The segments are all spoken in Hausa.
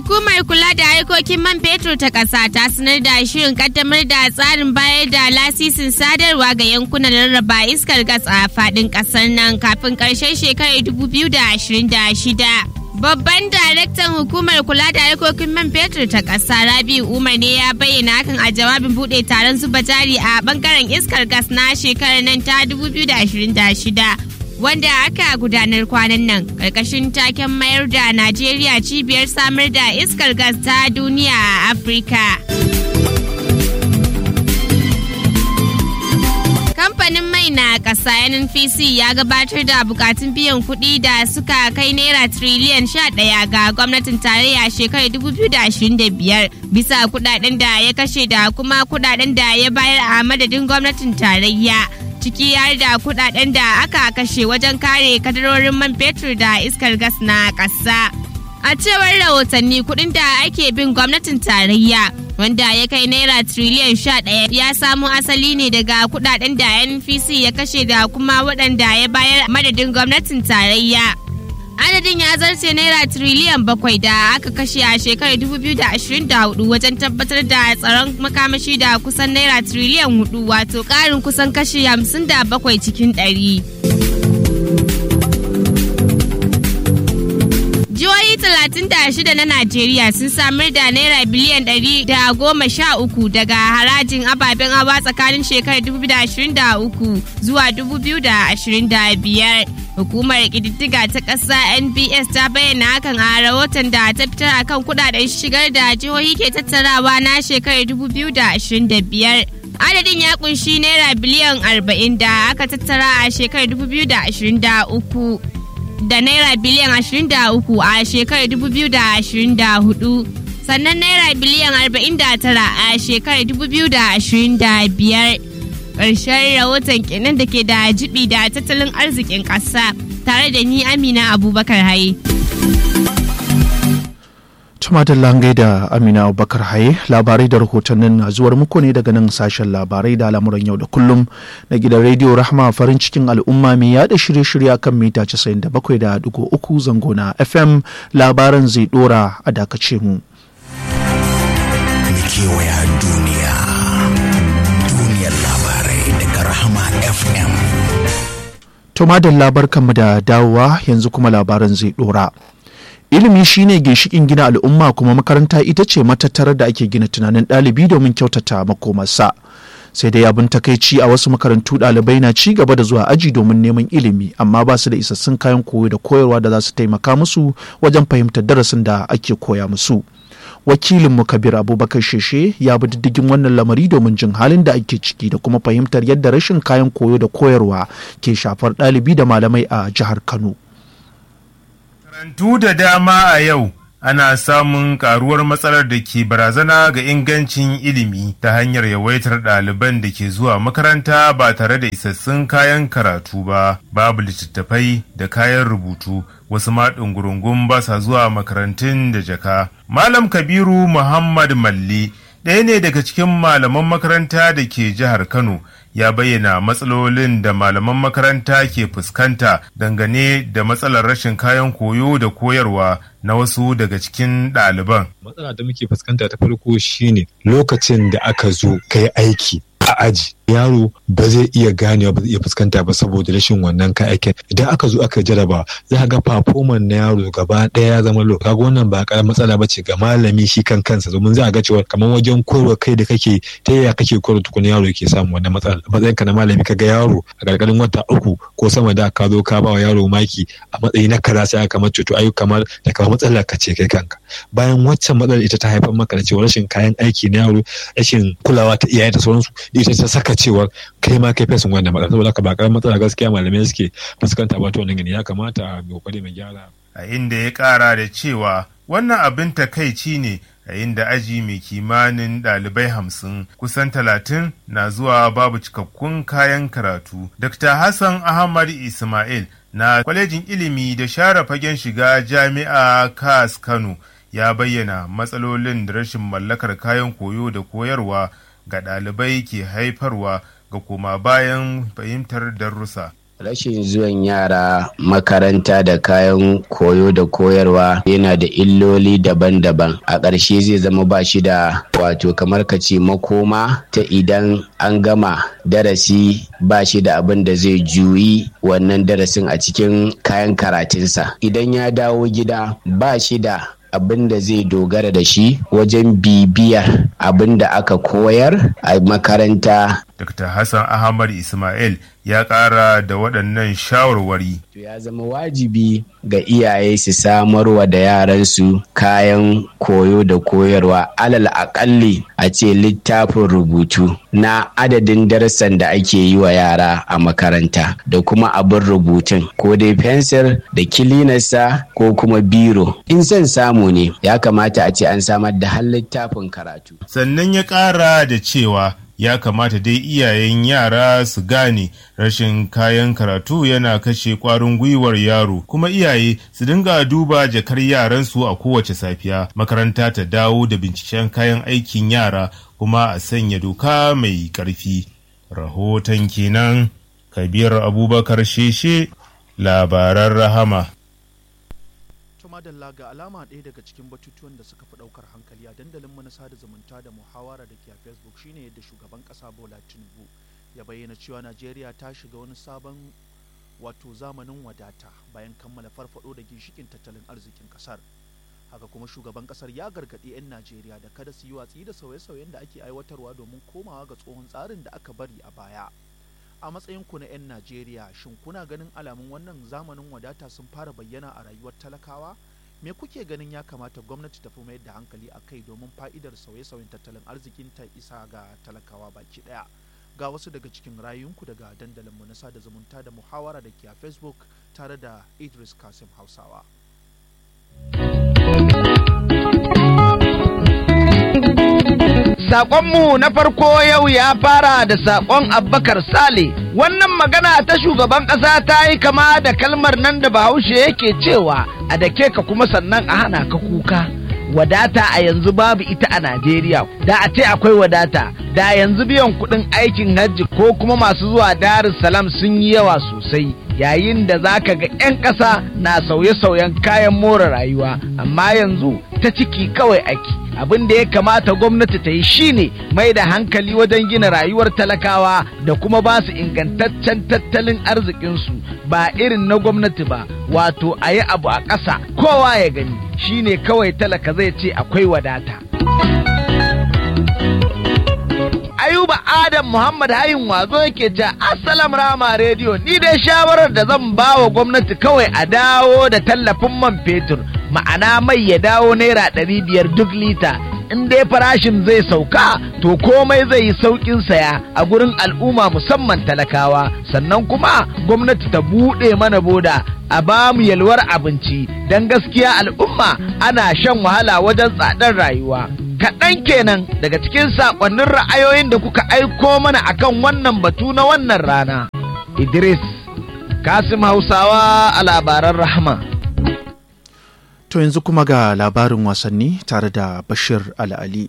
Hukumar kula da harkokin man fetur ta ƙasa ta sanar da shirin kaddamar da tsarin bayar da lasisin sadarwa ga yankunan rarraba iskar gas a faɗin ƙasar nan kafin ƙarshen shekarar 2026. Babban daraktan hukumar kula da harkokin man fetur ta ƙasa Rabi Umar ne ya bayyana hakan a jawabin buɗe taron zuba jari a bangaren iskar gas na shekarar nan ta 2026. wanda aka gudanar kwanan nan karkashin taken mayar da Najeriya cibiyar samar da iskar gas ta duniya a Afirka. Kamfanin mai na ƙasa NNPC ya gabatar da bukatun biyan kuɗi da suka kai naira triliyan ɗaya ga gwamnatin tarayya shekarar 2025 bisa kuɗaɗen da ya kashe da kuma kuɗaɗen da ya bayar a madadin gwamnatin tarayya. ciki har da kudaden da aka kashe wajen kare kadarorin man fetur da iskar gas na ƙasa. A cewar rahotanni kudin da ake bin gwamnatin tarayya wanda ya kai naira triliyan sha ɗaya ya samo asali ne daga kudaden da NPC ya kashe da kuma waɗanda ya bayar madadin gwamnatin tarayya. adadin ya zarce naira triliyan bakwai da aka kashe a shekarar 2024 wajen tabbatar da tsaron makamashi da kusan naira triliyan hudu wato karin kusan kashi 57 cikin ɗari. Jihohi 36 na Najeriya sun samar da naira biliyan 113 daga harajin ababen hawa tsakanin shekarar 2023 zuwa 2025. Hukumar ƙididdiga ta ƙasa NBS ta bayyana hakan a rahoton da ta fitar akan kudaden shigar da jihohi ke tattarawa na shekarar 2025. Adadin ya kunshi naira biliyan 40 da aka tattara a shekarar 2023 da naira biliyan 23 a shekarar 2024 sannan naira biliyan 49 a shekarar 2025. ƙarshen rahoton kenan da ke da jibi da tattalin arzikin ƙasa tare da ni amina abubakar haye. tumatin langai da amina abubakar haye labarai da rahotannin na zuwar muku ne daga nan sashen labarai da al'amuran yau da kullum na gidan rediyo rahama farin cikin al'umma mai yada shirye-shirye kan mita 97.3 zango na fm labaran zai dora a dakace mu. kewaya duniya duniyar labarai daga rahama fm To madalla barkanmu da dawowa yanzu kuma labaran zai dora. Ilimi shine ginshikin gina al'umma kuma makaranta ita ce matattarar da ake gina tunanin ɗalibi domin kyautata makomarsa. Sai dai abin takaici a wasu makarantu ɗalibai na ci gaba da zuwa aji domin neman ilimi amma ba su da isassun kayan koyo da koyarwa da za su taimaka musu wajen fahimtar darasin da ake koya musu. wakilinmu kabir abubakar sheshe ya bi diddigin wannan lamari domin jin halin da ake ciki da kuma fahimtar yadda rashin kayan koyo da koyarwa ke shafar ɗalibi da malamai a jihar kano Makarantu da dama a yau ana samun karuwar matsalar da ke barazana ga ingancin ilimi ta hanyar yawaitar ɗaliban da ke zuwa makaranta ba tare da isassun kayan karatu ba babu littattafai da kayan rubutu wasu ma ɗungurungun ba sa zuwa makarantun da jaka malam kabiru muhammad malli ɗaya ne daga cikin malaman makaranta da ke jihar kano ya bayyana matsalolin da malaman makaranta ke fuskanta dangane da matsalar rashin kayan koyo da koyarwa na wasu daga cikin ɗaliban. Matsala da muke fuskanta ta farko shine lokacin da aka zo kai aiki a aji yaro ba zai iya ganewa ba zai iya fuskanta ba saboda rashin wannan ka aikin idan aka zo aka jaraba za ka ga performance na yaro gaba ɗaya ya zama low kaga wannan ba karamar matsala ba ce ga malami shi kan kansa domin za a ga cewa kamar wajen koyarwa kai da kake ta yaya kake koyarwa tukuna yaro yake samun wannan matsala matsayin ka na malami kaga yaro a karkarin wata uku ko sama da ka zo ka ba wa yaro maki a matsayi na kaza sai aka mace to ayu kamar da kamar matsalar ka ce kai kanka bayan waccan matsalar ita ta haifar maka da cewa rashin kayan aiki na yaro rashin kulawa ta iyaye da sauransu ita ta saka cewar kai ma kai fesin wannan matsala saboda haka ba karamin matsala gaskiya malamai suke fuskanta ba ta wannan gani ya kamata a kokari mai gyara a inda ya kara da cewa wannan abin takaici ne a inda aji mai kimanin ɗalibai hamsin kusan talatin na zuwa babu cikakkun kayan karatu. Dr. Hassan Ahmad Ismail na kwalejin ilimi da share fagen shiga jami'a kas Kano ya bayyana matsalolin da rashin mallakar kayan koyo da koyarwa ga ɗalibai ke haifarwa ga koma bayan fahimtar darussa. Rashin zuwan yara makaranta da kayan koyo da koyarwa yana da illoli daban-daban. A ƙarshe zai zama ba shi da wato kamar ka ce makoma ta idan an gama darasi ba shi da abin da zai juyi wannan darasin a cikin kayan karatunsa. Idan ya dawo gida ba shi da abin da zai dogara da shi wajen bibiyar abin da aka koyar a makaranta. Dr. Hassan Ahmad Ismail ya ƙara da waɗannan shawarwari. Ya zama wajibi ga iyaye su samarwa da yaransu kayan koyo da koyarwa alal aƙalli a ce littafin rubutu na adadin darasan da ake yi wa yara a makaranta da kuma abin rubutun ko dai fensir da kilinarsa ko kuma biro in son samu ne ya kamata a ce an samar da har littafin karatu. Sannan ya ƙara da cewa ya kamata dai iyayen yara su gane rashin kayan karatu yana kashe kwarin gwiwar yaro kuma iyaye su dinga duba jakar yaransu a kowace safiya makaranta ta dawo da binciken kayan aikin yara kuma a sanya doka mai ƙarfi rahoton kenan kabir abubakar sheshe labaran rahama madalla ga alama ɗaya daga cikin batutuwan da suka fi ɗaukar hankali a dandalin na sada zumunta da muhawara da ke a facebook shine yadda shugaban ƙasa bola tinubu ya bayyana cewa najeriya ta shiga wani sabon wato zamanin wadata bayan kammala farfado da ginshikin tattalin arzikin ƙasar haka kuma shugaban ƙasar ya gargaɗi 'yan najeriya da kada su yi watsi da sauye-sauyen da ake aiwatarwa domin komawa ga tsohon tsarin da aka bari a baya a matsayin ku na 'yan Najeriya shin kuna ganin alamun wannan zamanin wadata sun fara bayyana a rayuwar talakawa? Me kuke ganin ya kamata gwamnati ta fi mayar da hankali a kai domin fa'idar sauye-sauyen tattalin arzikin ta isa ga talakawa baki ɗaya? Ga wasu daga cikin rayunku daga dandalinmu na sada zumunta da muhawara da ke a Facebook tare da Idris Kasim Hausawa. Saƙonmu na farko yau ya fara da saƙon Abubakar Sale. Wannan magana ta shugaban ƙasa ta yi kama da kalmar nan da Bahaushe yake cewa a dake ka kuma sannan a hana ka kuka. Wadata a yanzu babu ita a Najeriya, da a ce akwai wadata, da yanzu biyan kuɗin aikin hajji ko kuma masu zuwa Darus Salam sun yi yawa sosai. Yayin da za ka ga 'yan ƙasa na sauye-sauyen kayan more rayuwa, amma yanzu ta ciki kawai ake. abin da ya kamata gwamnati ta yi shine mai da hankali wajen gina rayuwar talakawa da kuma ba su ingantaccen tattalin arzikinsu ba irin na gwamnati ba wato a yi abu a ƙasa kowa ya gani shine kawai talaka zai ce akwai wadata ayuba adam muhammad hayin wazo yake ce assalam rama rediyo ni dai shawarar da zan ba wa gwamnati kawai a dawo da tallafin man fetur ma'ana mai ya dawo naira ɗari biyar duk lita in dai farashin zai sauka to komai zai yi sauƙin saya a gurin al'umma musamman talakawa sannan kuma gwamnati ta buɗe mana boda a ba mu yalwar abinci don gaskiya al'umma ana shan wahala wajen tsadar rayuwa kaɗan kenan daga cikin saƙonnin ra'ayoyin da kuka aiko mana akan wannan batu na wannan rana idris kasim hausawa a labaran rahama To yanzu kuma ga labarin wasanni tare da Bashir Al'ali.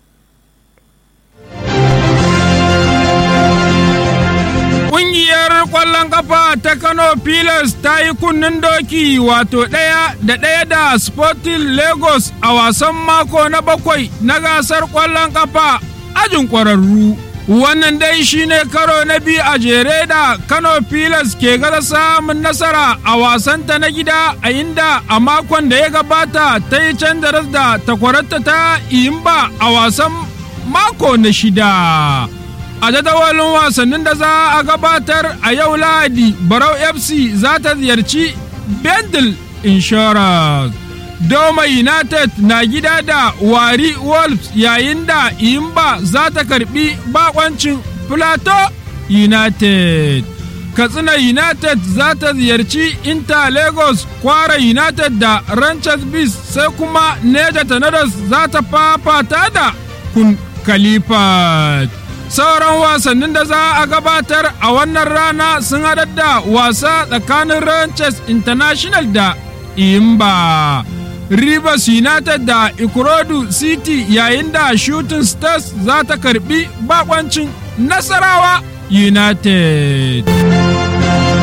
Ƙungiyar ƙwallon ƙafa ta Kano Pilas ta yi kunnen doki wato ɗaya da ɗaya da Sporting Lagos a wasan mako na bakwai na gasar ƙwallon ƙafa ajin ƙwararru. Wannan dai shine karo na biyu a jere da Kano Pilas ke gaza samun nasara a wasanta na gida a inda a makon da ya gabata ta yi canza da takwararta ta Iyimba a wasan mako na shida. A jadawalin wasannin da za a gabatar a yau Lahadi, Barau FC za ta ziyarci Bendel Insurance. Doma United na gida da Wari Wolves yayin da Imba za ta karbi bakoncin Plateau United. Katsina United za ta ziyarci Inter Lagos Kwara United da Ranchers Beast sai kuma Neja Tornadoes za ta fafata da Kun Khalifa. Sauran wasannin da za a gabatar a wannan rana sun haɗar da wasa tsakanin Ranchers International da Imba. Rivers United da Ikorodu City yayin da Shooting Stars za ta karbi bakoncin Nasarawa United.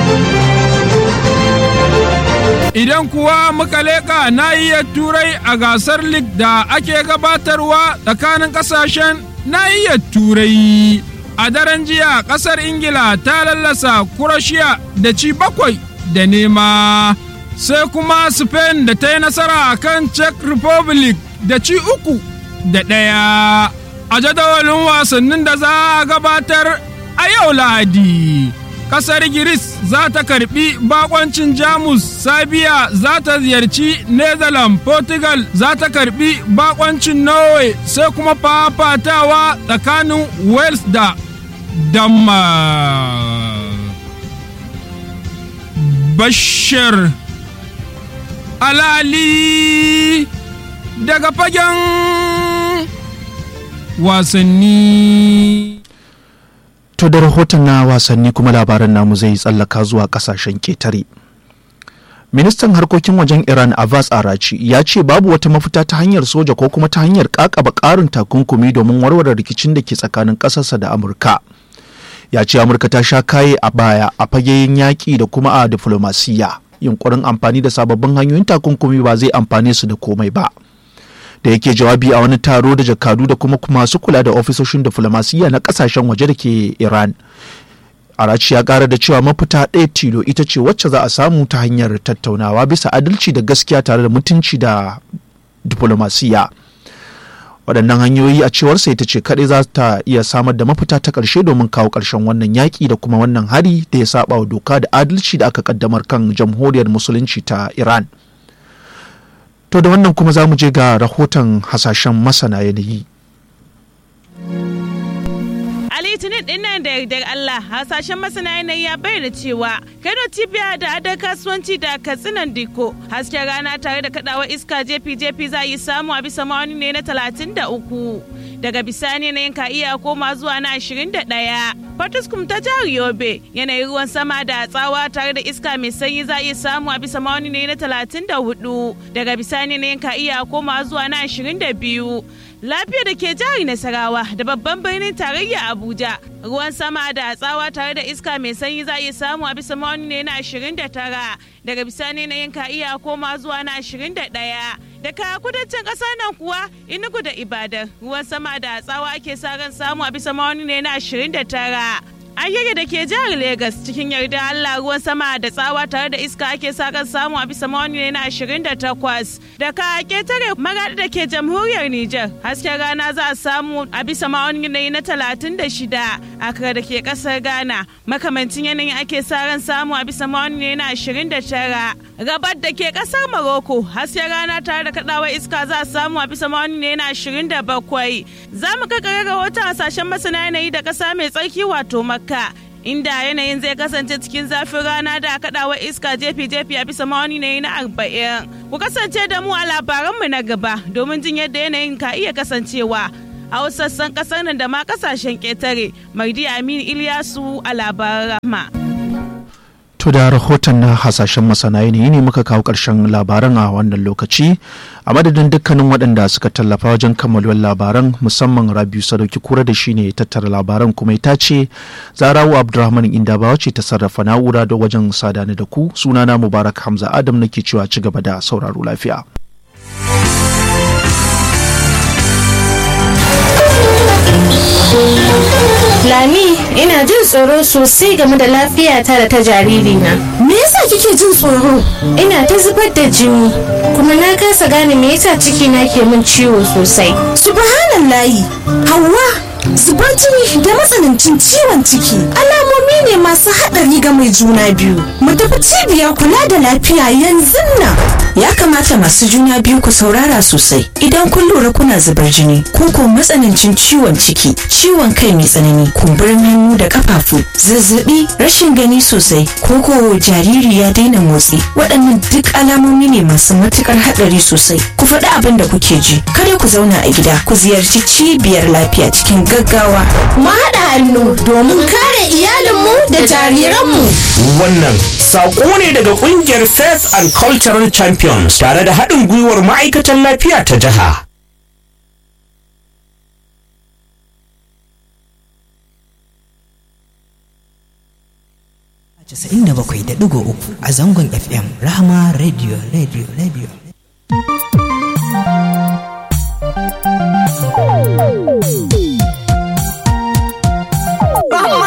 Idan kuwa muka leƙa nahiyar turai a gasar lig da ake gabatarwa tsakanin ƙasashen nahiyar turai. A daren jiya ƙasar Ingila ta lallasa Kuroshiya da ci bakwai da nema. Sai kuma Spain da ta yi nasara a kan Czech Republic da ci uku da ɗaya. A jadawalin wasannin da za a gabatar a yau Lahadi. kasar Giris za ta karbi bakoncin Jamus, Sabiya za ta ziyarci Netherlands, Portugal za ta karbi bakoncin Norway sai kuma fafatawa tsakanin Wales da Denmark. Bashir Alali daga fagen wasanni. To da rahoton na wasanni kuma labaran namu zai tsallaka zuwa kasashen ketare. Ministan harkokin wajen Iran Abbas Arachi ya ce babu wata mafita ta hanyar soja ko kuma ta hanyar kakaba karin takunkumi domin warware rikicin da ke tsakanin ƙasarsa da Amurka. Ya ce Amurka ta sha kaye a baya a fageyin yaƙi da kuma a diflomasiyya. Yunkurin amfani da sababbin hanyoyin takunkumi ba zai amfane su da komai ba. da yake jawabi a wani taro da jakadu da kuma masu kula da ofisoshin diflomasiyya na kasashen waje da ke iran arachi ya kara da cewa mafita ɗaya tilo ita ce wacce za a samu ta hanyar tattaunawa bisa adalci da gaskiya tare da mutunci da diflomasiyya waɗannan hanyoyi a cewarsa ita ce kaɗai za ta iya samar da mafita ta ƙarshe domin kawo ƙarshen wannan yaƙi da kuma wannan hari da ya saba wa doka da adalci da aka ƙaddamar kan jamhuriyar musulunci ta iran To da wannan kuma za mu je ga rahoton hasashen masana yanayi. A litinin din nan da yardar Allah hasashen masana yanayi ya bayyana cewa Kano Cibiya da adar kasuwanci da katsinan diko hasken rana tare da kadawar iska jefi-jefi za yi samu a bisa ma'auni ne na talatin da uku. Daga bisani yanayin ka iya koma zuwa na ashirin da ɗaya. Fatuskum ta jihar Yobe yanayin ruwan sama da tsawa tare da iska mai sanyi za iya samu a bisa ma'auni ne na talatin da hudu. Daga bisani yanayin ka iya koma zuwa na ashirin da biyu. lafiya da ke jihar Nasarawa da babban birnin tarayya Abuja. Ruwan sama da tsawa tare da iska mai sanyi za iya samu a bisa ma'auni ne na 29 daga bisani na yin iya koma zuwa na 21. Daga kudancin ƙasa nan kuwa Enugu da Ibadan ruwan sama da tsawa ake sa ran samu a bisa ma'auni ne na 29. Ayyage da ke jihar Legas cikin yarda Allah ruwan sama da tsawa tare da iska ake sa kan samu a bisa mawani ne na 28 da ka ketare magadi da ke jamhuriyar Nijar hasken rana za a samu a bisa mawani ne na 36 akra da ke kasar Ghana makamancin yanayin ake sa ran samu a bisa mawani ne na 29 gabar da ke kasar Morocco hasken rana tare da kadawar iska za a samu a bisa mawani ne na 27 za mu kakare rahoton hasashen masana yanayi da kasa mai tsarki wato Makka Makka inda yanayin zai kasance cikin zafin rana da kaɗawa iska jefi-jefi a bisa mawani ne na arba'in. Ku kasance da mu a labaranmu na gaba domin jin yadda yanayin ka iya kasancewa a wasu sassan ƙasar nan da ma ƙasashen ƙetare. Mardi Aminu Ilyasu a labaran rama. To da rahoton na hasashen masana yanayi ne muka kawo ƙarshen labaran a wannan lokaci a madadin dukkanin waɗanda suka tallafa wajen kammaluwar labaran musamman Rabiu Sadauki kura da shi ne tattara labaran kuma ita ce Zarawu Abdulrahman Indabawa ce ta sarrafa na'ura da wajen sadani da ku sunana Mubarak Hamza Adam nake cewa ci gaba da sauraro lafiya. Lami, ina jin tsoro sosai game da lafiyata da ta jaririna. Me yasa kike jin tsoro? Ina ta zubar da jini, kuma na kasa gane me yasa cikina ke min ciwo sosai. Subhanallahi, Hauwa, zubar jini da matsanancin ciwon ciki alamomi ne masu haɗari ga mai juna biyu. Mu tafi cibiyar kula da lafiya yanzu nan. Ya kamata masu juna biyu ku saurara sosai idan kun lura kuna zubar jini ko ko matsanancin ciwon ciki, ciwon kai mai tsanani, kumburin hannu da kafafu, zazzabi, rashin gani sosai, ko ko jariri ya daina motsi. Waɗannan duk alamomi ne masu matukar haɗari sosai. Ku faɗi abin da kuke ji. Kada ku zauna a gida, ku ziyarci cibiyar lafiya cikin gaggawa. Mu haɗa hannu domin kare iyalinmu da jariranmu. Wannan saƙo ne daga ƙungiyar Faith and Cultural Champions tare da haɗin gwiwar ma'aikatan lafiya ta jiha. 97.3 a zangon FM Rahama Radio Radio Radio.